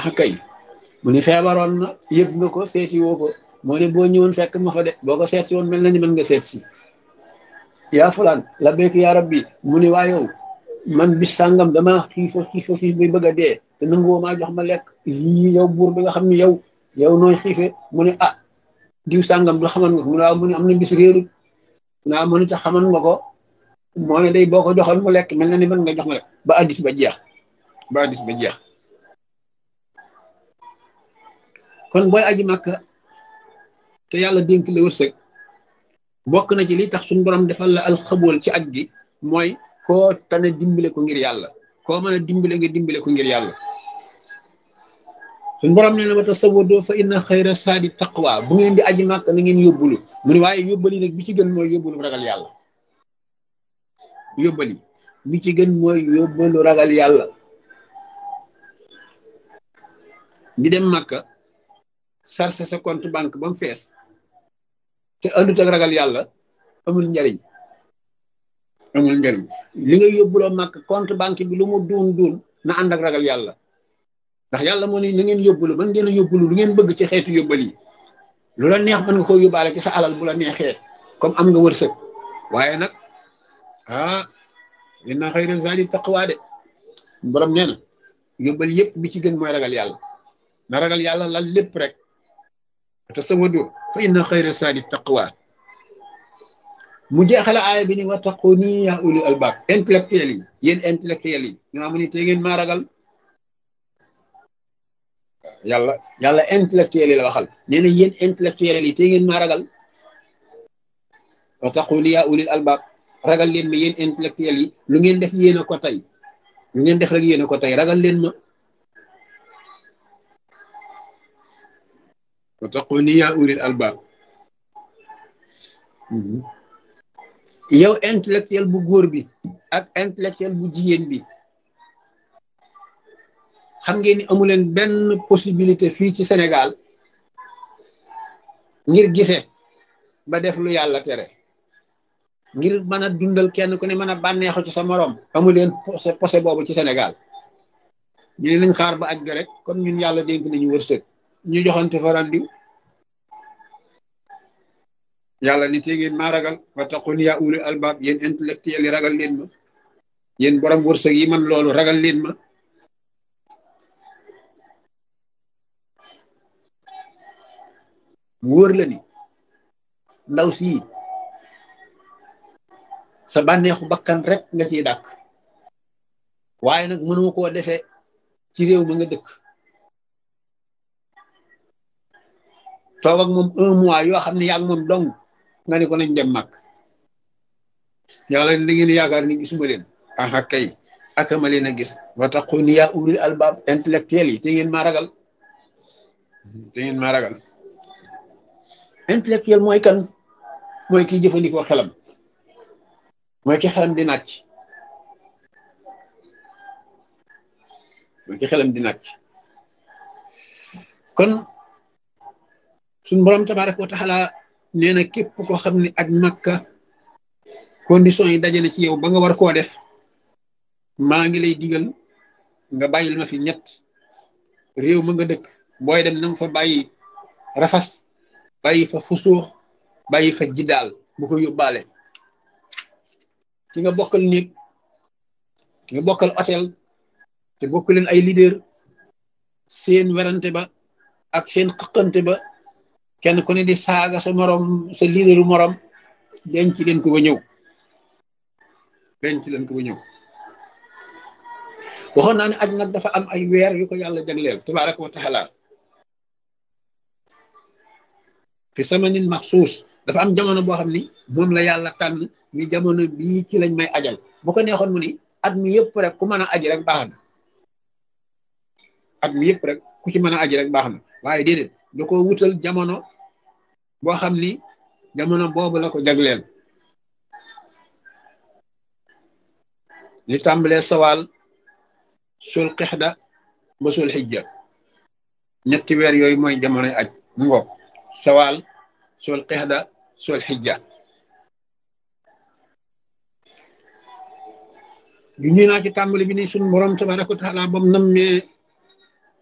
ah kay mu ni feebaroon na yëg nga ko seeti woo ko moo ne boo ñëwoon fekk ma fa de boo ko seet si woon mel na ni mën nga seet si yaa fulaan la béyk yaa rabbi mu ni waa yow man bis sàngam dama xiifa xiifa xiif bi bëgg a dee te nanguwoo maa jox ma lekk lii yow buur bi nga xam ni yow yow nooy xiife mu ne ah diw sàngam du xaman nga ko mu ne waaw mu ne am na bis réerut mu ne waaw mu ne te xaman nga ko moo ne day boo ko joxoon mu lekk mel na ni mën nga jox ma lekk ba addis ba jeex ba addis ba jeex kon booy aji màkka te yàlla dénk la wërsëg bokk na ci li tax suñu borom defal la alxabool ci aj gi mooy koo tane dimbale ko ngir yàlla koo mën a dimbale nga dimbale ko ngir yàlla suñu borom ne na ma tasawwadoo fa inna xayra saadi taqwa bu ngeen di aji màkk na ngeen yóbbulu mu ne waaye yóbbali nag bi ci gën mooy yóbbulu ragal yàlla yóbbali bi ci gën mooy yóbbalu ragal yàlla di dem màkka sarse sa compte banque ba mu fees te andut ak ragal yàlla amul njariñ amul njariñ li nga yóbbuloo màkk compte banque bi lu mu duun duun na ànd ak ragal yàlla ndax yàlla moo ne na ngeen yóbbulu man ngeen a yóbbulu lu ngeen bëgg ci xeetu yóbbal yi lu la neex mën nga koo yóbbaale ci sa alal bu la neexee comme am nga wërsëg waaye nag ah inna xayra zaadi taqwa de borom nee na yóbbal yëpp bi ci gën mooy ragal yàlla na ragal yàlla lal lépp rek te sawado fa inna xayra saadi taqwa mu jeexale aaya bi ni wa taquni ya ulil albab intellectuel yi yéen intellectuel yi nga xam ne te ngeen maa ragal yàlla yàlla intellectuel yi la waxal nee na yéen intellectuel yi te ngeen maa ragal wa taquni ya ulil albab ragal leen ma yéen intellectuel yi lu ngeen def yéen a ko tey lu ngeen def rek yéen a ko tey ragal leen ma wa taquni ya ulil albab yow intellectuel bu góor bi ak intellectuel bu jigéen bi xam ngeen ni amu leen benn possibilité fii ci Sénégal ngir gise ba def lu yàlla tere ngir mën a dundal kenn ku ne mën a bànneexu ci sa morom amu leen posé posé boobu ci Sénégal ñu ne nañ xaar ba aj ga rek comme ñun yàlla dénk nañu wërsëg ñu joxante fa randiw yàlla ni tee ngeen maa ragal wa taqun yaa ulil albab yéen intellectuel yi ragal leen ma yéen borom wërsëg yi man loolu ragal leen ma mu wóor la ni ndaw sii sa bànneexu bakkan rek nga ciy dàkk waaye nag mënoo koo defee ci réew ma nga dëkk toog ak moom un mois yoo xam ne yaa ngi moom dong nga ne ko nañ dem màkk yàlla da ngeen yaakaar ni gisuma leen aha kay akama leen a gis wa taquni yaa ulil albab intellectuel yi te ngeen maa ragal te ngeen maa ragal intellectuel mooy kan mooy kiy jëfandikoo xelam mooy ki xelam di nàcc mooy ki xelam di nàcc kon suñ borom tabaraka wa taala nee na képp koo xam ne ak makka condition yi daje na ci yow ba nga war koo def maa ngi lay digal nga bàyyil ma fi ñett réew ma nga dëkk booy dem na nga fa bàyyi rafas bàyyi fa fusuux bàyyi fa jiddaal bu ko yóbbaale ki nga bokkal néeg ki nga bokkal hôtel te bokk leen ay leader seen werante ba ak seen xëqante ba kenn ku ne di saaga sa morom sa leaderu morom denc leen ko ba ñëw denc leen ko ba ñëw waxoon naa ne aj nag dafa am ay weer yu ko yàlla jagleel tabaraka wa taala fi samanin maxsuus dafa am jamono boo xam ni moom la yàlla tànn ni jamono bii ci lañ may ajal bu ko neexoon mu ni at mi yëpp rek ku mën a aji rek baax na at mi yëpp rek ku ci mën a aji rek baax na waaye déedéet da ko wutal jamono boo xam ni jamono boobu la ko jagleel ñu tàmbalee sawaal sul xixda ba sul xijja ñetti weer yooyu mooy jamonoy aj mu ngoog sawaal sul xixda sul xijja du ñu naa ci tàmbali bi ni suñ borom tabaraka wa taala bam nammee